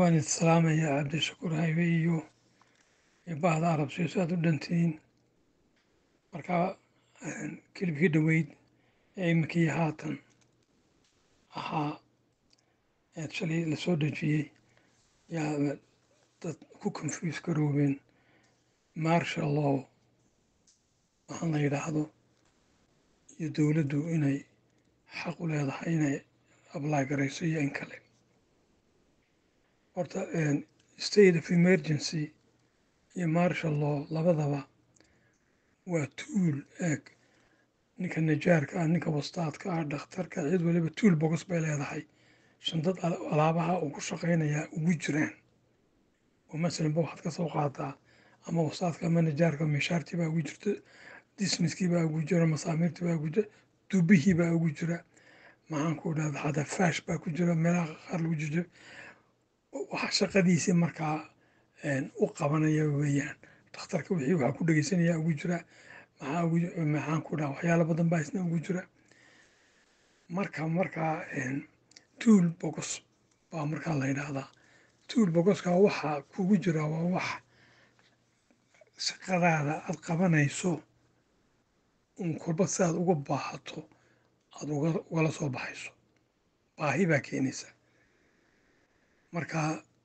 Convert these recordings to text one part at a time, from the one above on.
waan idin salaamayaa cabdishakuur haybe iyo iyo bahda arab siiso aad u dhantihiin marka kilibkii dhoweyd ee iminkii haatan ahaa eed shalay la soo dejiyey yaa dad ku confuse garoobeen marshal law waxaan la yidhaahdo iyo dowladdu inay xaq u leedahay inay ablay garayso iyo in kale horta state of emergency iyo marshal law labadaba waa tuul eeg ninka najaarka ah ninka wastaadka ah dhakhtarka cid waliba tuul bogos bay leedahay shandad alaabaha uu ku shaqaynayaa ugu jiraan oo masalanba waxaad ka soo qaadaa ama wastaadka ama najaarka mishaartii baa ugu jirta dismiskii baa ugu jira masaamiirtii baa ugu jira dubihii baa ugu jira maxaan ku dhahda xataa faash baa ku jira meelaha qaar lagu jiro waxa shaqadiisii markaa u qabanaya weeyaan dhakhtarka wixii waxaa ku dhegeysanaya ugu jira maxaa ugu maxaan ku dhaha waxyaalo badan baa isna ugu jira marka markaa tuul bogos baa markaa la yidhaahdaa tuul bogoska waxa kugu jira waa wax shaqadaada aad qabanayso un kolba si aad uga baahato aad ugala soo baxayso baahi baa keenaysa marka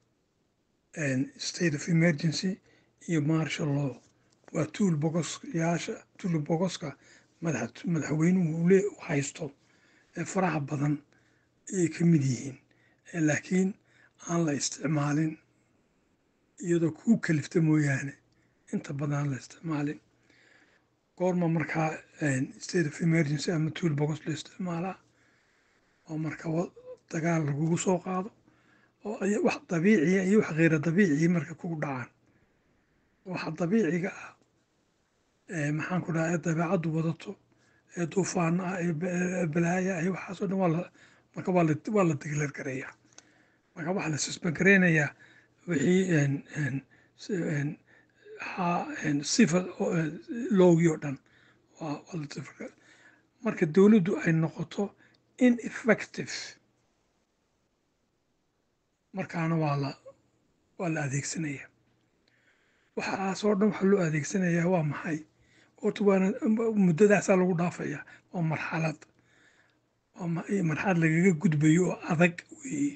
state of emergency iyo marshal law waa tuul bogosyaasha tuul bogoska madaxweynuhu le haysto ee faraha badan ayay ka mid yihiin laakiin aan la isticmaalin iyadoo kuu kalifta mooyaane inta badan aan la isticmaalin goorma markaa state of emergency ama tuul bogos la isticmaalaa oo marka dagaal lagugu soo qaado oo wax dabiiciya iyo wax kheyra dabiiciya marka kugu dhacaan waxa dabiiciga ah maxaan ku dhaha ee dabeecaddu wadato ee duufaana ah ee balaaya ah waxaasoo dhan waa la marka waa la waa la degleer gareeyaa marka waxaa la susban gareynayaa wixii sifa loogii oo dhan waa la marka dowladdu ay noqoto ineffective markaana waa la waa la adeegsanaya waxaasoo dhan waxaa loo adeegsanayaa waa maxay horta waana muddadaasaa lagu dhaafaya waa marxalad waa marxalad lagaga gudbayo oo adag weeye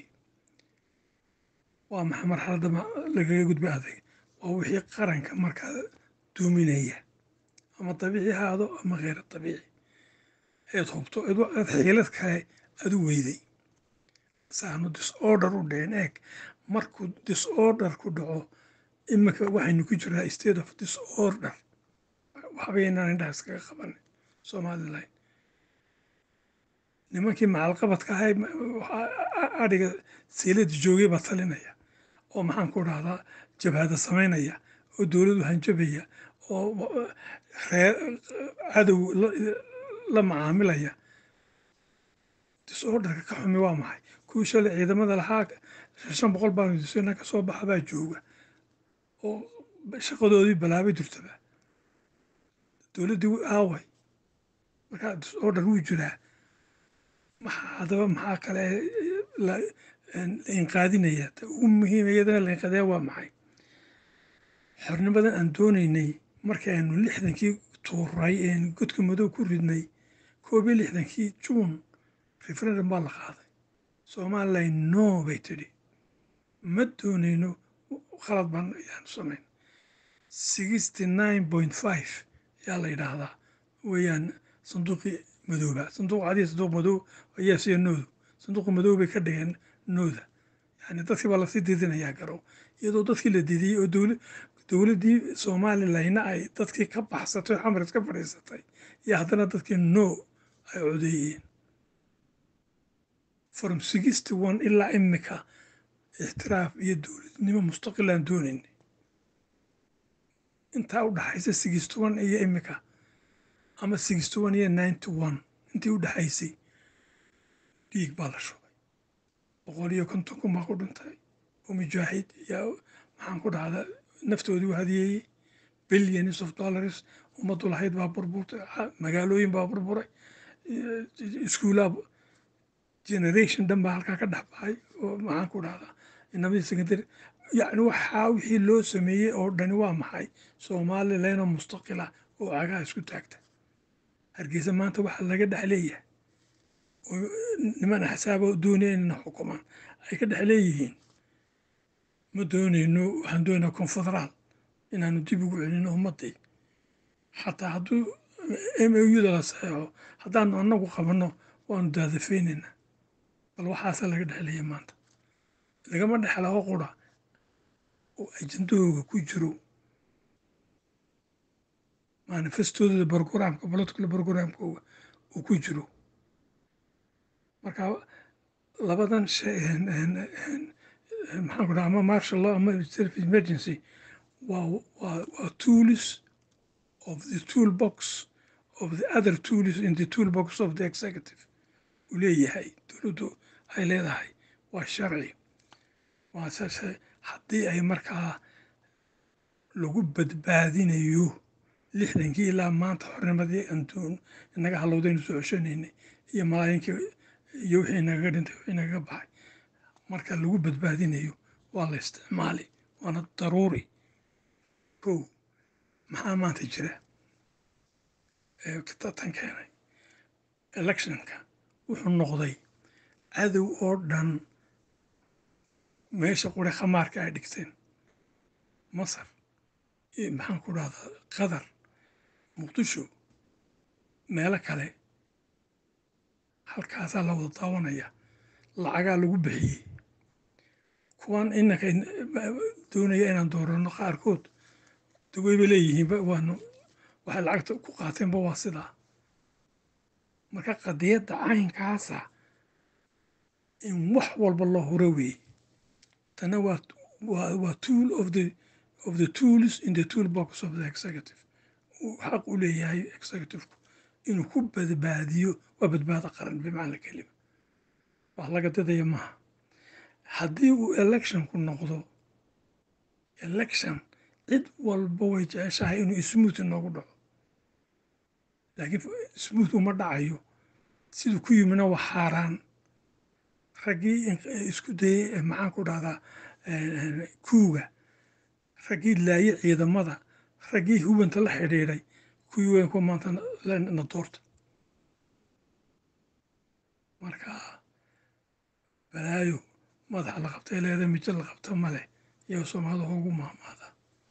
waa maxay marxaladda lagaga gudbayo adag waa wixii qaranka markaa duuminaya ama dabiici ahaado ama kheyra dabiici eed hubto eed xiilad kale adu weyday saanu disorder u dhicin eeg markuu disorder ku dhaco iminka waxaynu ku jiraa state of disorder waxbaynaan indhaha iskaga qaban somalilan nimankii macalqabadka ahay adhiga siilada joogay baa talinaya oo maxaan ku dhahdaa jabhada samaynaya oo dowladu hanjabaya oo cadow la macaamilaya disorderka ka xumi waa maxay kuwii shalay ciidamada lahaa shan boqol baan disna ka soo baxa baa jooga oo shaqadoodii balaabay jirtaba dowladdii aaway markaa disorder wuu jiraa maxaa haddaba maxaa kale la inqaadinaya ta ugu muhiim iyadana la inqaadaya waa maxay xornimadan aan doonaynay markii aynu lixdankii tuuray een godka madow ku ridnay koob iyo lixdankii juun referendum baa la qaaday somalilan no bay tidhi ma doonayno khalad baan ayaanu samayn sixty nine point five yaa la yidhaahdaa weeyaan sanduuqii madooba sanduuq cadiya sanduuq madow ayaa siya noodu sanduuqa madow bay ka dhigeen nooda yani dadkii baa lasii didinayaa garow iyadoo dadkii la didiyey oo dowla dowladdii somalilayna ay dadkii ka baxsatay xamaris ka fadhiisatay iyo haddana dadkii no ay codeeyeen from sixty one ilaa imika ixtiraaf iyo dowladnimo mustaqilaan doonaynay intaa u dhaxaysa sixty one iyo imika ama sixty one iyo ninety one intii u dhaxaysay dhiig baa la shubay boqol iyo konton kun baa ku dhintay oo mujaahid yaa maxaan ku dhahdaa naftoodii u hadiyeeyey billions of dollars ummaddu lahayd baa burburtay magaalooyin baa burburay iskuulaa generation dhan baa halkaa ka dhex baxay oo maxaan ku dhahdaa inamadii secondary yacni waxaa wixii loo sameeyey oo dhani waa maxay somalilandoo mustaqila oo cagaha isku taagta hargeysa maanta waxaa laga dhex leeyahay oo niman axsaaba doonaya inayna xukumaan ay ka dhex leeyihiin ma doonayno waxaan doonaynaa confederaal inaanu dib ugu celino ummadii xataa hadduu m o u da la saxeexo haddaanu annagu qabanno waanu daadafeynaynaa bal waxaasa laga dhexleeya maanta lagama dhexlao qura oo ajendahooga ku jiro manifestooda brogramka political brogramkooga uu ku jiro marka labadan shay maxaan ku dhaha ama marshal law ama self emergency waa waa waa tools of the toolbox of the other tools in the toolbox of the executive uu leeyahay dowladdu ay leedahay waa sharci waa sase haddii ay markaa lagu badbaadinayo lixdankii ilaa maanta xornimadii anduun inaga halowdaynu soo ceshanaynay iyo malaayinkii iyo wixii nagaga dhintay wixii nagaga baxay marka lagu badbaadinayo waa la isticmaali waana daruuri kow maxaa maanta jira tan keenay electionka wuxuu noqday cadow oo dhan meesha qure khamaarka ay dhigteen masar maxaan ku dhahdaa qatar muqdisho meelo kale halkaasaa la wada daawanaya lacagaa lagu bixiyey kuwan inanka doonaya inaan doorano qaarkood daweyba leeyihiinba waanu waxay lacagta ku qaateenba waa sidaa marka qadiyadda caynkaasa in wax walba loo huro weeye tana waa waa waa tool of the of the tools in the toolbox of the executive uu xaq u leeyahay executiveku inuu ku badbaadiyo waa badbaado qaran bimacna kelima wax laga dadaya maaha haddii uu electionku noqdo election cid walba way jeceshahay inuu smooth noogu dhaco laakiin smooth uma dhacayo siduu ku yimina waa xaaraan raggii isku dayey maxaan ku dhahdaa kuuga raggii laaye ciidamada raggii hubanta la xidhiidhay kuwii weyn kuwa maanta na doorta marka balaayo madaxa la qabtay leeda mijo la qabta male iyo soomaalida ugu maamaada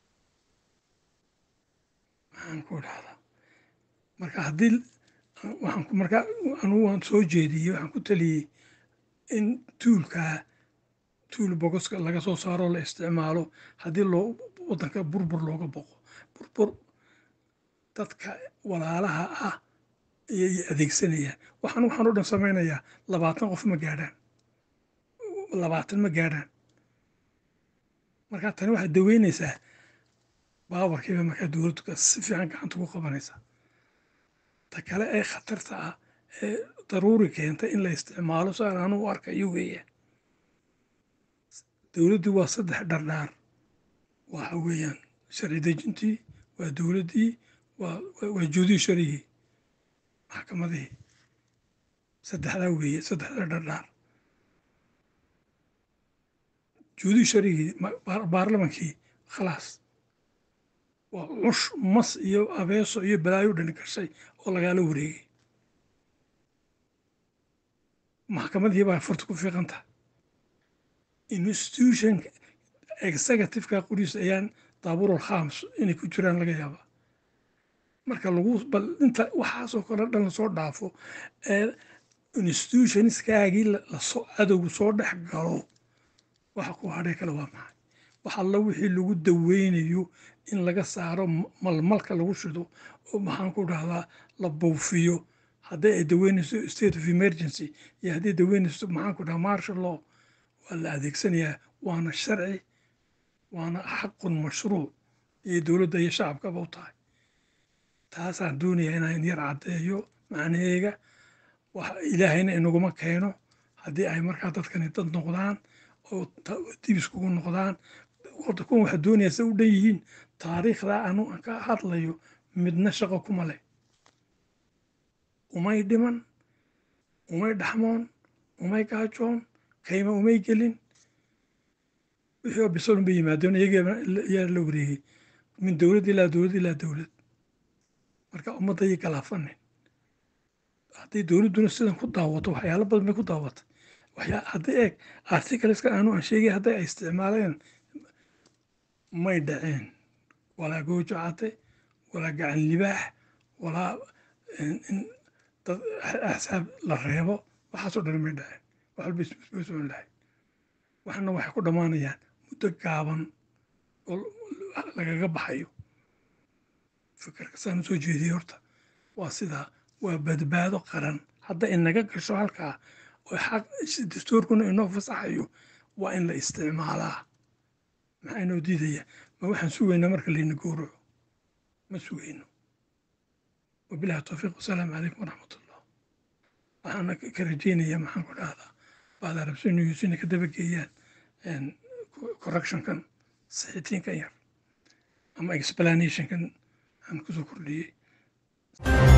maxaan ku dhahdaa marka haddii waxaan marka anugu waan soo jeediyey waxaan ku taliyey in tuulkaa tuul bogoska laga soo saaro la isticmaalo haddii loo waddanka burbur looga boqo burbur dadka walaalaha ah ayay adeegsanayaan waxaan waxaan o dhan samaynayaa labaatan qof ma gaadhaan labaatan ma gaadhaan marka tani waxaad daweynaysaa baawarkiiba markaa dowladdu si fiican gacanta ku qabanaysaa ta kale ee khatarta ah ee daruuri keenta in la isticmaalo saan anu u arkayo weeyaan dowladdii waa saddex dhardhaar waxa weeyaan sharci dejintii waa dowladdii waa waa joodii sharigii maxkamadihii saddexdaa weeye saddexdaa dhardhaar joodii sharigii baarlamankii khalaas waa cush mas iyo abeeso iyo balaayo dhani gashay oo lagaala wareegay maxkamadii baa furta ku fiiqanta institution executiveka qoriis ayaan daaburul khams inay ku jiraan laga yaabaa marka lagu bal inta waxaasoo kale dhan lasoo dhaafo ee institutionskaagii lasoo cadowgu soo dhex galo waxa ku hadhay kale waa maxay wax alla wixii lagu daweynayo in laga saaro malmalka lagu shido oo maxaan ku dhahdaa la buufiyo haddii ay daweynayso state of emergency iyo haddii daweynayso maxaan ku dhahaa marshal law waa la adeegsanayaa waana sharci waana xaqun mashruuc iyo dowladda iyo shacabkaba u tahay taasaan doonayaa inaan yar caddeeyo macnaheega wax ilaahayna inaguma keeno haddii ay markaa dadkani dad noqdaan oo dibis kugu noqdaan horta kuwan waxaa doonayaa se u dhan yihiin taariikhda anu aan ka hadlayo midna shaqo kuma leh umay dhiman umay dhaxmoon umay gaajoon kayma umay gelin wixii oo bisolun bay yimaadeen iyagaa la wareegay min dowlad ilaa dowlad ilaa dowlad marka ummadda ayay galaafanin hadday dowladduna sidan ku daawato waxyaalo badan bay ku daawatay waxyaa hadday eeg articleska aanu aan sheegay hadday ay isticmaaleen may dhaceen walaa goojo cate walaa gacan libaax walaa in dad axsaab la reebo waxaasoo dhan may dhaceen wax walba isbay socon lahayd waxna waxay ku dhammaanayaan muddo gaaban oo lagaga baxayo fikirka saan usoo jeediyey horta waa sidaa waa badbaado qaran hadda inaga gasho halkaa oo xaq dastuurkuna inoo fasaxayo waa in la isticmaalaa maxaa inoo diidaya ma waxaan sugaynaa marka layna gowraco ma sugayno wabilahi towfiiq wasalaamu calaykum waraxmat ullah waxaana ka rajeynayaa maxaan ku dhahdaa baad arabsi news inay ka dabageeyaan correctionkan saxiitiinkan yar ama explanationkan aan kusoo kordhiyey